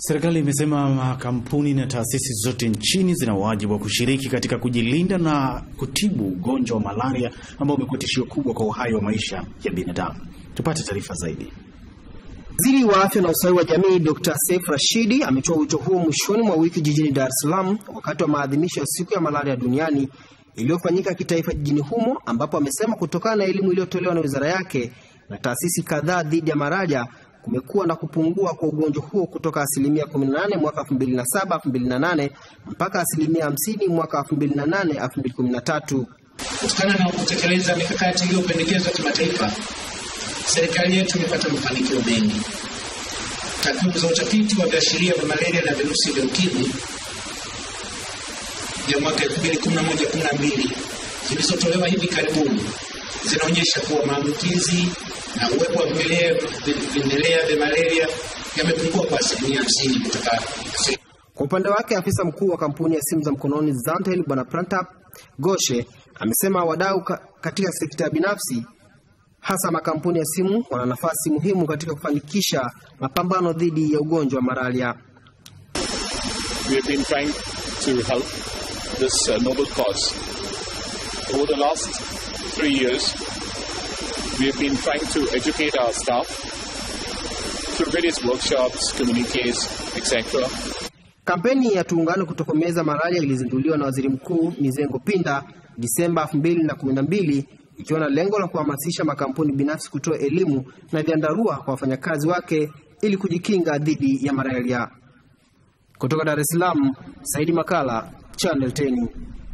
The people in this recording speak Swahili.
Serikali imesema makampuni na taasisi zote nchini zina wajibu wa kushiriki katika kujilinda na kutibu ugonjwa wa malaria ambao umekuwa tishio kubwa kwa uhai wa maisha ya binadamu. Tupate taarifa zaidi. Waziri wa afya na ustawi wa jamii Dr. Seif Rashidi ametoa wito huo mwishoni mwa wiki jijini Dar es Salaam wakati wa maadhimisho ya siku ya malaria duniani iliyofanyika kitaifa jijini humo, ambapo amesema kutokana na elimu iliyotolewa na wizara yake na taasisi kadhaa dhidi ya malaria kumekuwa na kupungua kwa ugonjwa huo kutoka asilimia 18 mwaka 2007 2008 mpaka asilimia 50 mwaka 2008 2013. Kutokana na kutekeleza mikakati iliyopendekezwa kimataifa, serikali yetu imepata mafanikio mengi. Takwimu za utafiti wa viashiria vya malaria na virusi vya ukimwi ya mwaka 2011-12 zilizotolewa hivi karibuni zinaonyesha kuwa maambukizi na uwepo wa vimelea vya malaria yamepungua kwa asilimia 50 kutoka Kwa upande wake afisa mkuu wa kampuni ya simu za mkononi Zantel Bwana Prantap Goshe amesema wadau ka, katika sekta ya binafsi hasa makampuni ya simu wana nafasi muhimu katika kufanikisha mapambano dhidi ya ugonjwa wa malaria. We have been trying to help this uh, noble cause. Over the last three years, we have been trying to educate our staff through various workshops, communiques, etc. Kampeni ya tuungane kutokomeza malaria ilizinduliwa na Waziri Mkuu Mizengo Pinda Disemba 2012 ikiwa na lengo la kuhamasisha makampuni binafsi kutoa elimu na vyandarua kwa wafanyakazi wake ili kujikinga dhidi ya malaria. Kutoka Dar es Salaam, Saidi Makala, Channel 10.